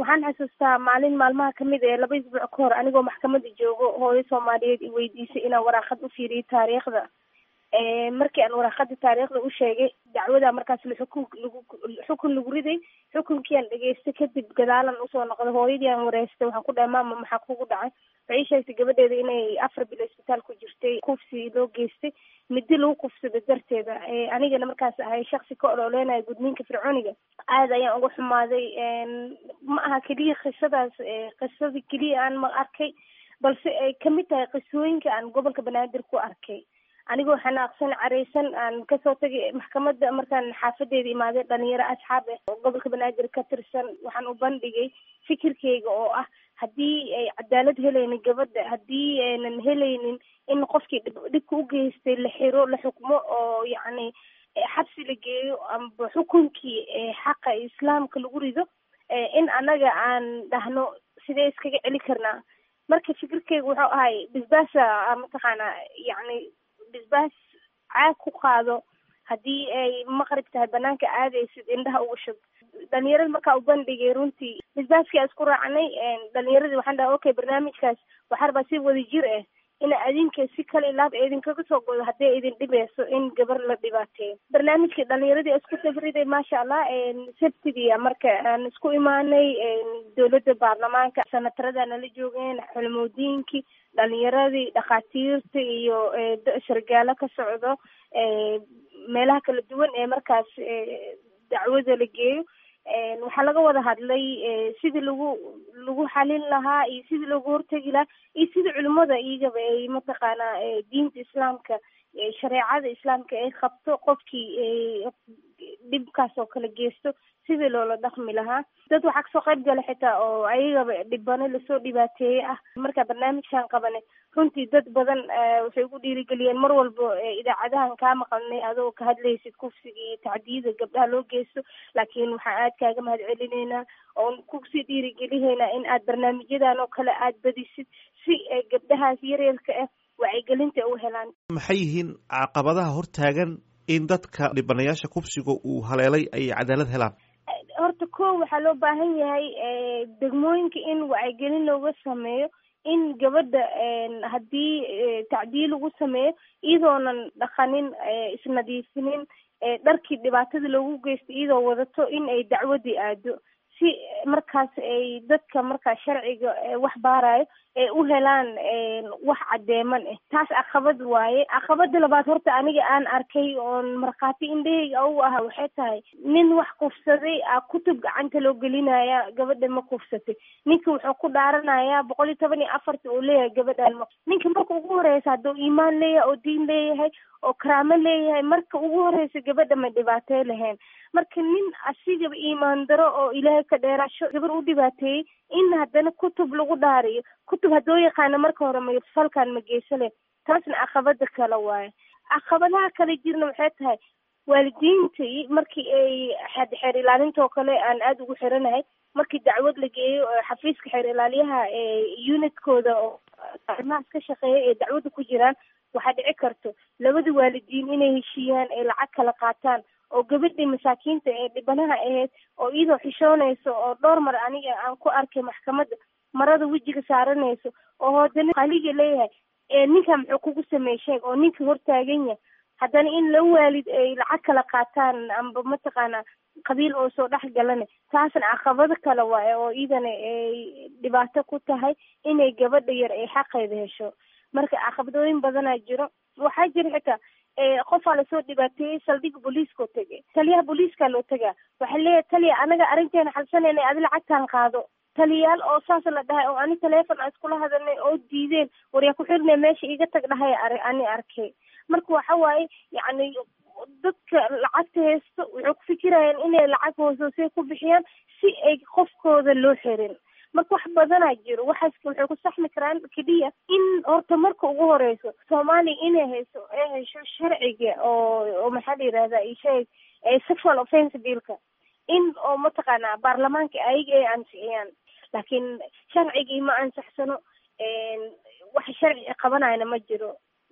waxaan xasuustaa maalin maalmaha kamid ee laba isbuuc ka hor anigoo maxkamada joogo hooyo soomaaliyeed i weydiisay inaan waraaqad u fiiriyo taariikhda markii aan waraaqada taariikhda u sheegay dacwada markaas xukun lagu xukun lagu riday xukunkii aan dhegeystay kadib gadaalan usoo noqday hooyadii aan wareystay waxaan ku dhahay maama maxaa kugu dhacay waxay sheegtay gabadheeda inay afar bil isbitaal ku jirtay kufsi loo geystay midi lagu kufsada darteeda anigana markaas ahay shaksi ka ololeynayo gudniinka fircooniga aada ayaan uga xumaaday ma aha keliya qisadaas qisadii keliya aan ma arkay balse ay kamid tahay qisooyinka aan gobolka banaadir ku arkay anigoo xanaaqsan careysan aan kasoo tagay maxkamadda markaan xaafadeeda imaaday dhalinyaro asxaab ah oo gobolka banaadir ka tirsan waxaan u bandhigay fikirkeyga oo ah haddii ay cadaalad helaynin gabadha haddii aynan helaynin in qofkii dhibka u geystay la xiro la xukmo oo yacni xabsi la geeyo amba xukunkii xaqa islaamka lagu rido in annaga aan dhahno sidee iskaga celi karnaa marka fikirkeyga wuxuu ahay bisbaasa mataqaanaa yacni bisbaas caag ku qaado haddii ay maqrib tahay banaanka aadaysid indhaha uga shub dhalinyarada markaa u bandhigay runtii bisbaaskii aan isku raacnay dhalinyaradii waxaan dhahay okay barnaamijkaas waxaa rabaa si wada jir ah ina adinka si kale ilaab idinkaga soo godo haddii idin dhibeyso in gabar la dhibaateeyo barnaamijkii dhalinyaradii isku safriday maasha allah sabtidia marka aan isku imaanay dowladda baarlamaanka sanatarada nala joogeen xulmoodiinkii dhalinyaradii dhakhaatiirta iyo sargaalo ka socdo meelaha kala duwan ee markaas dacwada la geeyo waxaa laga wada hadlay sidii lagu lagu xalin lahaa iyo sidii loogu hortegi lahaa iyo sidii culimada iyagaba ay mataqaanaa diinta islaamka shareecada islaamka ay qabto qofkii dhibkaas oo kale geysto sidii loola dhaqmi lahaa dad waxaa kasoo qayb gala xitaa oo ayagaba dhibano lasoo dhibaateeye ah markaa barnaamijkan qabanay runtii dad badan waxay ugu dhiirigeliyeen mar walba idaacadahan kaa maqalnay adoo ka hadlaysid kufsiga iyo tacdiyada gabdhaha loo geysto laakiin waxaan aad kaaga mahad celineynaa oon kusii dhiirigelineynaa in aad barnaamijyadan oo kale aad badisid si gabdhahaas yaryarka ah wacyigelinta u helaan maxay yihiin caqabadaha hortaagan in dadka dhibanayaasha kufsiga uu haleelay ay cadaalad helaan horta ko waxaa loo baahan yahay degmooyinka in wacyigelin looga sameeyo in gabadha haddii tacdiil lagu sameeyo iyadoonan dhaqanin isnadiifinin dharkii dhibaatada loogu geysto iyadoo wadato in ay dacwadii aado si markaas ay dadka markaas sharciga wax baarayo ay u helaan wax cadeeman ah taas caqabad waaye caqabada labaad horta aniga aan arkay oon markhaati indhahayga u aha waxay tahay nin wax kufsaday a kutub gacanta loo gelinaya gabadha ma kufsatay ninka wuxuu ku dhaaranayaa boqol iyo toban iyo afarta uu leeyahay gabadhan ma ninka marka ugu horeysa hadduu iimaan leeyahay oo diin leeyahay oo karaamo leeyahay marka ugu horeysa gabadha ma dhibaatey lahayn marka nin asigaba iimaan daro oo ilaahay ka dheeraasho gabar u dhibaateeyey in haddana kutub lagu dhaariyo kutub haddoo yaqaano marka hore ma falkan ma geysale taasna caqabada kale waaye caqabadaha kale jirna waxay tahay waalidiintii markii ay xeer ilaalintoo kale aan aada ugu xiranahay markii dacwad la geeyo xafiiska xeer ilaaliyaha unitkooda oo arrimahaas ka shaqeeya ee dacwadda ku jiraan waxaa dhici karto labada waalidiin inay heshiiyaan ay lacag kala qaataan oo gabadhii masaakiinta ee dhibanaha ahayd oo iyadoo xishoonayso oo dhowr mar aniga aan ku arkay maxkamadda marada wejiga saaranayso oo haddana qaliga leeyahay ninka muxuu kugu sameey sheeg oo ninka hortaagan yahay haddana in la waalid ay lacag kala qaataan amba mataqaana qabiil oo soo dhex galana taasna caqabado kale waaye oo iyadana ay dhibaato ku tahay inay gabadha yar ay xaqeeda hesho marka caqabadooyin badanaa jiro waxaa jira xitaa qofaa lasoo dhibaateeyey saldhiga booliiskao tegay taliyaha booliiskaa loo tegaa waxaa leeyahay taliya anaga arrinteena xalsanayna adi lacagtaan qaado taliyaal oo saas la dhahay oo ani taleefon aan iskula hadalnay oo diideen waryaa ku xirnay meesha iga tag dhahay ani arkay marka waxa waaye yacni dadka lacagta haysto wuxuu ku fikirayaan inay lacag hoosoosay ku bixiyaan si ay qofkooda loo xirin marka wax badanaa jiro waxaas waxay ku saxmi karaan keliya in horta marka ugu horeyso soomaaliya inay hayso ay hesho sharciga oo oo maxaa la yihahda isheeg sexual offense billka in oo mataqaanaa baarlamaanka ayaga ay ansixiyaan laakiin sharcigii ma ansaxsano wax sharci qabanayna ma jiro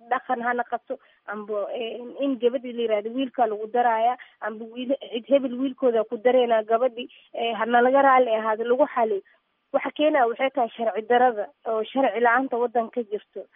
dhaqan ha naqato amba in gabadhii la yihahdo wiilkaa lagu daraaya amba wiil cid hebel wiilkooda ku dareynaa gabadhi hanalaga raali ahaado lagu xaliyo waxa keenaya waxay tahay sharci darada oo sharci la-aanta waddanka ka jirto